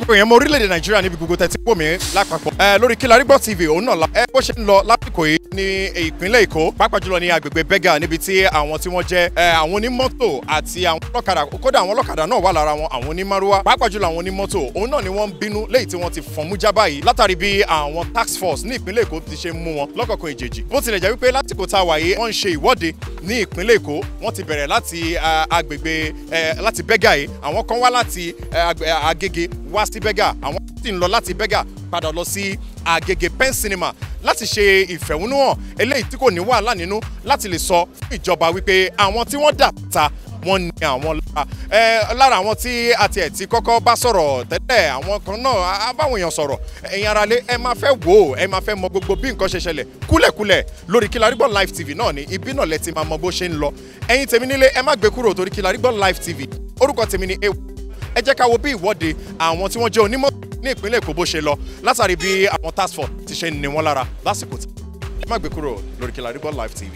èèyàn mọ orílẹ̀-èdè nàìjíríà níbi gbogbo tẹ̀sí pò mí lápapọ̀ ẹ lórí Kílárí Gbọ́ TV òun náà la ẹ bó ṣe ń lọ lásìkò yìí ní ìpínlẹ̀ èkó pàápàá jùlọ ní agbègbè bẹ́gà níbi tí àwọn tí wọ́n jẹ́ ẹ àwọn onímọ́tò àti àwọn ọlọ́kadà kódà àwọn ọlọ́kadà náà wà lára wọn àwọn onímárúwá pàápàá jùlọ àwọn onímọ́tò òun náà ni wọ́n ń bínú léyìí tí wọ́n ti fọ̀n mú já báyìí látàrí bí àwọn tax force ní ìpínlẹ̀ èkó ti ṣe mú wọn lọ́kọ̀ọ̀kan ìjèjì bó tilẹ̀ jẹ́ wípé lásìkò tá a wà yìí wọ́n ń ṣe ìwọ́de ní ìpínlẹ̀ èkó wọ́n ti bẹ̀rẹ̀ láti agbègbè láti bẹ́gà yìí àwọn kan wá láti agége wá sí bẹ́gà àwọn sì ń lọ láti bẹ́gà padà lọ sí agége pen cinema láti ṣe ìfẹ̀hónúhàn eléyìí tí kò ní wàhálà nínú láti lè sọ fún ìjọba wípé àwọn tí wọ́n dà ta wọ́n ní àwọn lára ẹ lára àwọn tí a tiẹ̀ ti kọ́kọ́ bá sọ̀rọ̀ tẹ́lẹ̀ àwọn kan náà á báwọn èèyàn sọ̀rọ̀ ẹ̀yin aráalé ẹ máa fẹ́ wò ó ẹ máa fẹ́ mọ gbogbo bí nǹkan ṣe ṣẹlẹ̀ kúlẹ̀kúlẹ̀ lórí Kílárí Gbọ́ live tv náà ni ibi náà lẹ ti máa mọ bó ṣe ń lọ ẹ̀yin tèmi nílé ẹ má gbé kúrò torí Kílárí Gbọ́ live tv orúkọ tèmi ni ewu ẹ jẹ́ ká wo bí ìwọ́de àwọn tí wọ́n jẹ́ onímọ̀ ní ìpínlẹ̀ Èkó bó ṣe lọ látàrí bí àwọn task force ti ṣe ní wọn lára lásìkò tí ẹ má gbé kúrò lórí Kílárí Gbọ́ live tv.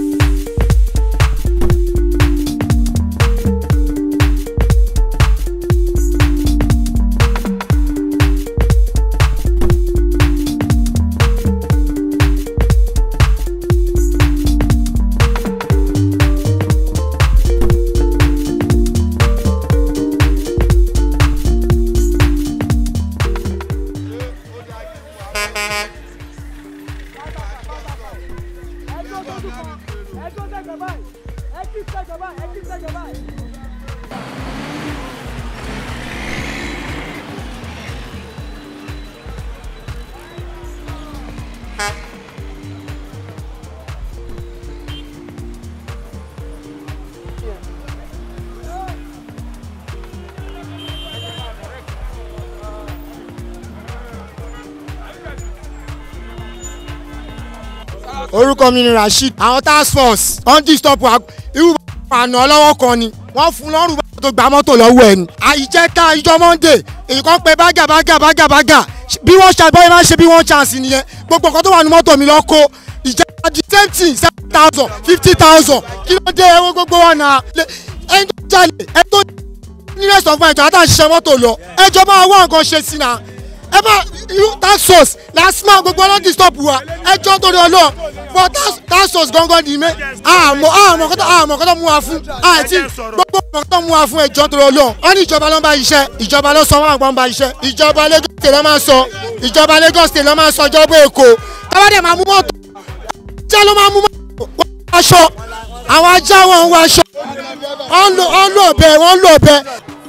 orúkọ mi ni rasheed àwọn task force on disturb irú àná ọlọ́wọ́ kan ni wọ́n fún lọ́rùn bá tó gba mọ́tò lọ́wọ́ ẹ̀ ni. àìjẹ́ká ìjọ monday èyí kan pé bágà bágà bágà bágà bí wọ́n ṣe bọ́yá máa ń ṣe bí wọ́n chance nìyẹn gbogbo nǹkan tó wà ní mọ́tò mi lọ kó ìjẹ́ká di same thing seven thousand fifty thousand kí ló dé ẹwọ́ gbogbo wa náà ẹni tó jalè ẹni tó ní rest of my ẹjọ́ àtàṣiṣẹ́ mọ́tò lọ ẹjọ́ máa wá nǹkan ṣe sí náà ẹ bá tax force lasma gbogbo ọlọ́dún stop wa ẹjọ́ torí ọlọ́ but tax force gangan ni mẹ́ àmọ́ àmọ́ kọ́tọ́ àmọ́ kọ́tọ́ mú wa fún àti gbogbo ọmọ kọ́tọ́ mú wa fún ẹjọ́ torí ọlọ́ wọ́n ní ìjọba ló ń bá iṣẹ́ ìjọba ló sọ wọn àgbọn bá iṣẹ́ ìjọba Lagos state ló máa sọ ìjọba Lagos state ló máa sọ ìjọba Èkó kábàdé máa mú mọ́tò jẹ́ ló máa mú mọ́tò wọ́n aṣọ àwọn ajá wọn ń wọ aṣọ wọ́n ń lò bẹ́ẹ̀ wọ́n ń lò bẹ́ẹ̀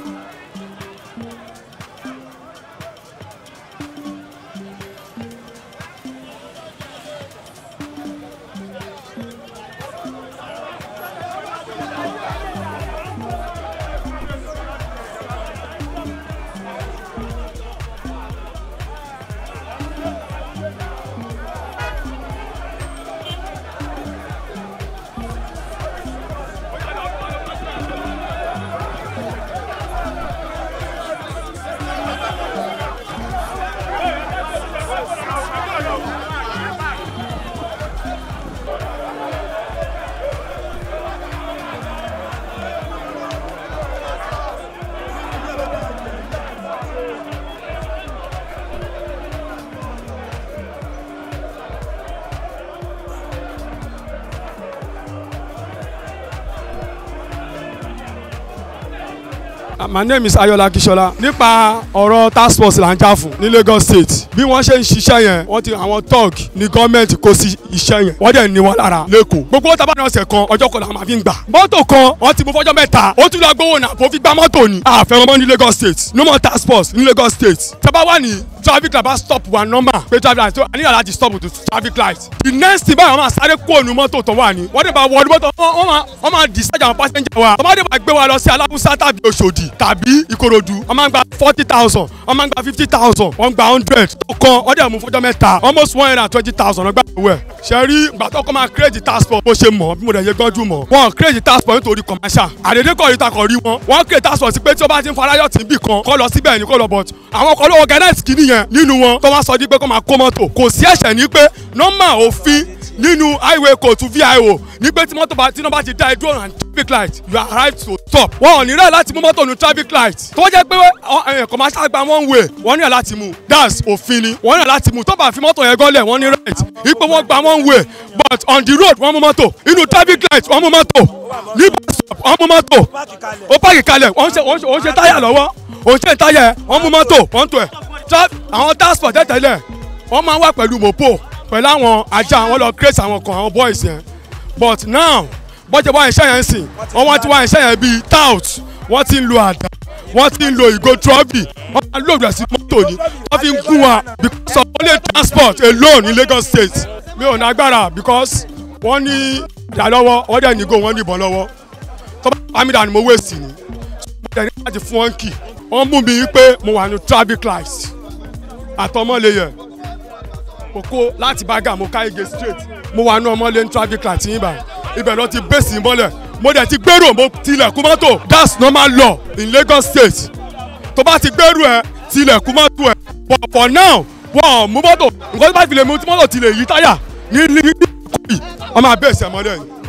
my name is Ayọ̀lá Akíṣọlá nípa ọ̀rọ̀ task force là ń jà fún ní Lagos State bí wọ́n ṣe ń ṣiṣẹ́ yẹn wọ́n ti àwọn tọ́ọ̀g ní gọ́ọ̀mẹ̀ntì kó sí iṣẹ́ yẹn wọ́n dẹ̀ ní wọn lára lẹ́kọ̀ọ́ gbogbo tábà ní ọ̀sẹ̀ kan ọjọ́ kan làwọn máa fi ń gbà mọ́tò kan wọ́n ti mú fọ́jọ́ mẹ́ta ó tún lọ gbówó náà kó fi gba mọ́tò ni àfẹ́ràn mọ́ ní Lagos State no more task force ní Lagos State tábà wà ní traffic light bá stop wa normal pé traffic light so a ní yàrá ti stop to traffic light the next thing báyìí wọ́n máa sáré kó ònú mọ́tò tó wà ní wọ́n dẹ̀ bá wọ ọdún mọ́tò wọ́n máa wọ́n máa discharge àwọn passenger wa wọ́n máa dẹ̀ bá gbé wa lọ sí alábùsá tàbí Òṣòdì tàbí Ìkòròdú wọ́n máa ń gba forty thousand wọ́n máa ń gba fifty thousand wọ́n gba hundred tó kan wọ́n dẹ̀ mú fọjọ́ mẹ́ta almost one hundred and twenty thousand wọ́n gbà owó ẹ̀ ṣe rí ìgbà tó kọ́ máa create task force bó ṣe mọ̀ bí mo dẹ̀ ṣe gbọ́njú mọ̀ wọ́n create task force nítorí commercial àdédé kọ̀ yìí ta kọ̀ rí wọn wọ́n create task force pé tí ó bá ti ń farayọ̀ tì ń bì kan kọ́ lọ síbẹ̀ ní kó lọ but àwọn kan ló organize kìíní yẹn nínú wọn tó wá sọ di pé kó máa kó mọ́tò kò sí ẹ̀ṣẹ̀ ní pé normal òfin nínú highway code to vio ní pé tí mọ́tò bá tí nọ́mbà ti dá ẹdúró ọ̀nà traffic light you are right to stop wọn ò ní rẹ̀ láti mú mọ́tò ní traffic light tó jẹ́ pé ẹ̀yìn commercial gba one way wọ́n ní rẹ̀ láti mú that's òfin ni wọ́n ní rẹ̀ láti mú tó bá fi mọ́tò yẹn gọ́lẹ̀ wọ́n ní right ipò wọ́n gba one way but on the road wọ́n mú mọ́tò inú traffic light wọ́n mú mọ́tò ní bus stop wọ́n mú mọ́tò ó pààkì kalẹ̀ wọ́n ṣe wọ́n ṣe táyà lọ́wọ́ òun ṣe táyà ẹ̀ wọ́n mú mọ́tò wọ́n tó ẹ̀ àwọn transport tẹ́tẹ́lẹ̀ wọ́n máa ń wà pẹ̀lú mopo pẹ̀lú àwọn ajá àwọn lọ create àwọn kan àwọn boys yẹn but now bọ́jẹ̀ wá iṣẹ́ yẹn sìn wọ́n wá ti wá iṣẹ́ yẹn bíi tout wọ́n ti ń lo àdá wọ́n ti ń lo ìgò trọ́bì wọ́n máa ń lò rẹ̀ sí mọ́tò ni wọ́n fi ń gún wa because of only transport alone in Lagos state mi ò ní agbára because wọ́n ní ìdá lọ́wọ́ wọ́n dẹ̀ ní go wọ́n ní ìbọn lọ́wọ́ tọ́ba pàmìdà ni mo waste ni mo dẹ̀ ní láti fún wọn kì wọ́n mú mi pé mo wà ní traffic light àtọmọ́lẹ́yẹ mo kó láti bága mo ká ige straight mo wà ní ọmọlé ní traffic light yín bá ibẹ̀ lọ ti bẹ́sì mọ́lẹ̀ mo dẹ̀ ti gbèrò mo tilẹ̀kùn mọ́tò that's normal law in Lagos state tó bá ti gbèrò ẹ tilẹ̀kùn mọ́tò ẹ but for now wọ́n mú mọ́tò nǹkan tó bá fi lè mú mọ́tò ti lè yí táyà ní ní ní kúrì wọ́n máa bẹ́sì ẹ mọ́lẹ̀ yìí.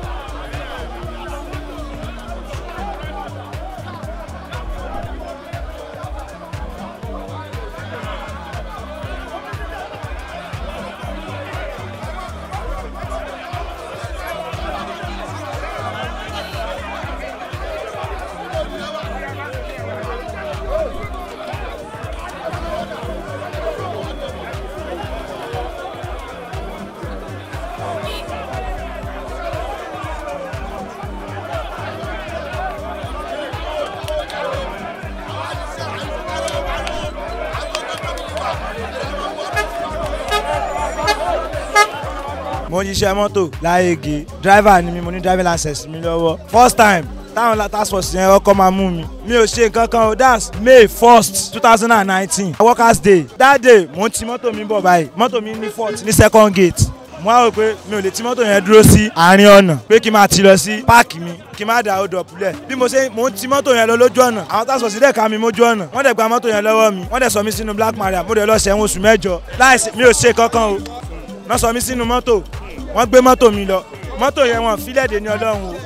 mo ń ṣiṣẹ́ mọ́tò láyége driver ni mi mo ní driving license mi lọ́wọ́ first time táwọn task force yẹn ọkọ máa mú mi mi ò ṣe nǹkan kan o that's may first two thousand and nineteen workers day that day mo ń ti mọ́tò mi bọ̀ báyìí mọ́tò mi ní fault ní second gate mo á rò pé mi ò lè ti mọ́tò yẹn dúró sí àárín ọ̀nà pé kí n máa ti lọ sí páàkì mi kí n má da hold up lẹ̀ bí mo ṣe mo ń ti mọ́tò yẹn lọ lójú ọ̀nà àwọn task force dẹ̀ ká mi mójú ọ̀nà wọ́n dẹ̀ gba mọ́tò yẹn lọ́wọ́ mi wọ́n dẹ̀ sọ mí sínú black maria mo dẹ̀ lọ sẹ́wọ̀n oṣù mẹ́jọ láìsí mi ò ṣe kankan o wọ́n sọ mí sínú mọ́tò wọ́n gbé mọ́tò mi lọ mọ́tò yẹn wọ́n fílẹ̀ dé ní ọlọ́run o.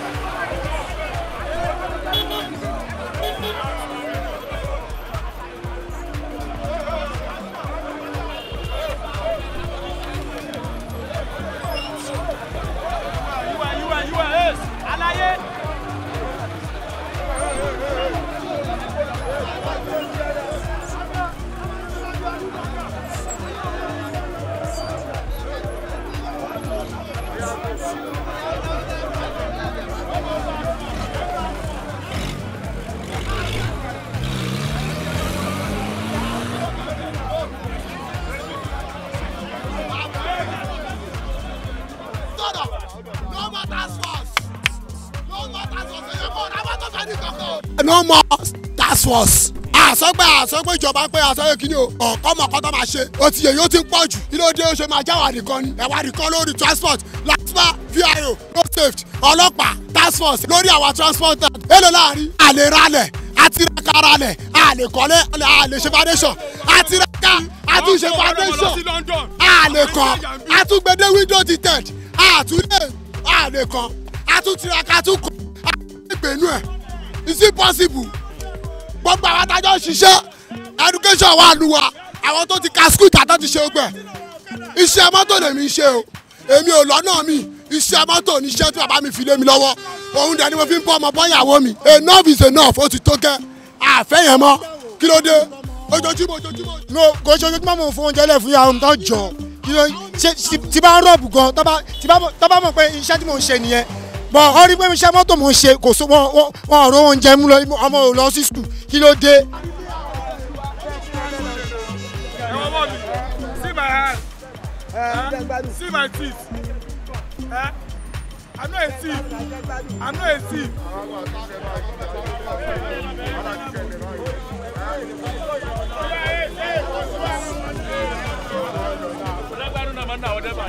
no more task force àsọgbà àsọgbà ìjọba pé àsọgbà kìíní o ọkọ mọkàn tó máa ṣe o ti yẹ yóò ti pọ̀ jù kí ló dé ó ṣe máa jáwà nìkan ni ẹ̀wà nìkan lórí transport lasma vio road safety ọlọ́pàá task force lórí àwa transporter èlò láàrin àlè ralẹ̀ àtiraka ralẹ̀ àlè kọ́lé àlè ṣe foundation àtiraka àtúnṣe foundation àlè kan àtúgbẹ́dẹ́ window tinted àtúlẹ̀ àlè kan àtúntiraka àtúnkọ́ àtúngbẹ̀nú ẹ̀ is it possible gbogbo àwọn adájọ́ ṣiṣẹ́ education wà lù wá àwọn tó ti ka school ìtàtọ́ ti ṣe ogbẹ́ iṣẹ́ mọ́tò lèmi ń ṣe o èmi ò lọ́nà mi iṣẹ́ mọ́tò ní iṣẹ́ tí bàbá mi fi lé mi lọ́wọ́ òun dẹ̀ ni mo fi ń bọ́ ọmọ bọ́yàwó mi enough is enough ó ti tó kẹ́ àfẹ́ yẹn mọ́ kí ló dé ojoojúmọ́ ojoojúmọ́. no kò ṣe ojoojúmọ́ mo fún oúnjẹ lẹ̀ fún yàrá mi tó jọ kí ló ṣe tí bá ń rọ̀bù gan tó bá mọ̀ pé iṣẹ́ tí mò ń ṣe nìyẹn bọ̀ ọ rí pé iṣẹ́ mọ́tò mò ń ṣe kò so wọn wọn ọ̀rọ̀ oúnjẹ mú lọ ọmọ ò lọ sí skul kí ló dé. See my hand. Huh? See my teeth. Huh? I'm not a thief. I'm not a thief.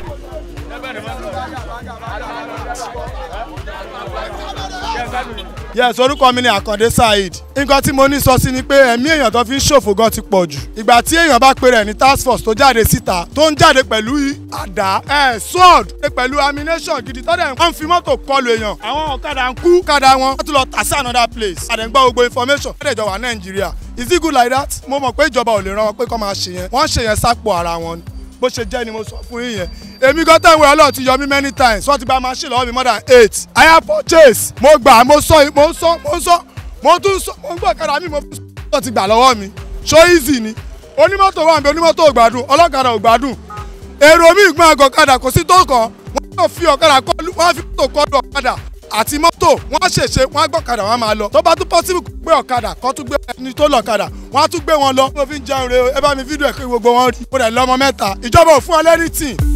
Yeah, yes orúkọ mi ni àkàndé saheed nǹkan tí mo ní sọ sí ni pé ẹ̀mí èèyàn tó fi ń ṣòfò gan ti pọ̀ jù ìgbà tí èèyàn bá pe rẹ̀ ní task force tó jáde síta tó ń jáde pẹ̀lú àdá ẹ̀ sword pẹ̀lú ammunition gidi tó dẹ̀ wọ́n fi mọ́tò kọlu èèyàn àwọn ọ̀kadà ń kú ọ̀kadà wọn wọ́n tún lọ tà sí another place àdẹ̀gbọ́ gbogbo information wọ́n dẹ̀ jọ wà nàìjíríà is it good like that mo mọ̀ pé ìjọba ò lè ràn wọ́n pé kọ́ máa ṣe yẹn wọ́n ṣe yẹn sápò ara wọn ni bó ṣe jẹ́ ni mo sọ fún yín yẹn èmi gan tẹ̀ ń wẹ̀ ọlọ́run ti yọ mí many times wọ́n ti gba machine lọ́wọ́ mi more than eight i have purchase mo gbà mo sọ mo sọ mo sọ mo tún sọ mo ń gbọ́ ọ̀kadà mi mo fi sọ ti gbà lọ́wọ́ mi so easy ni onímọ́tò wà níbi onímọ́tò ò gbádùn ọlọ́kadà ò gbádùn èrò mi ìgbọ́n àgọ́ ọ̀kadà kò sí tó kàn wọ́n yóò fi ọ̀kadà kọlu wọ́n á fi mọ́tò kọlu ọ̀kadà àti mọ́tò wọ́n á ṣèṣe wọ́n á gbọ́ ọ̀kadà wọ́n á máa lọ tó bá tún possible gbé ọ̀kadà kó tún gbé ẹni tó lọ ọ̀kadà wọ́n á tún gbé wọn lọ mo fi ń jẹun re ẹ bá mi fídíò ẹ̀ kí gbogbo wọn rí mo dẹ̀ lọ́mọ mẹ́ta ìjọba ò fún ọ lẹ́rìtì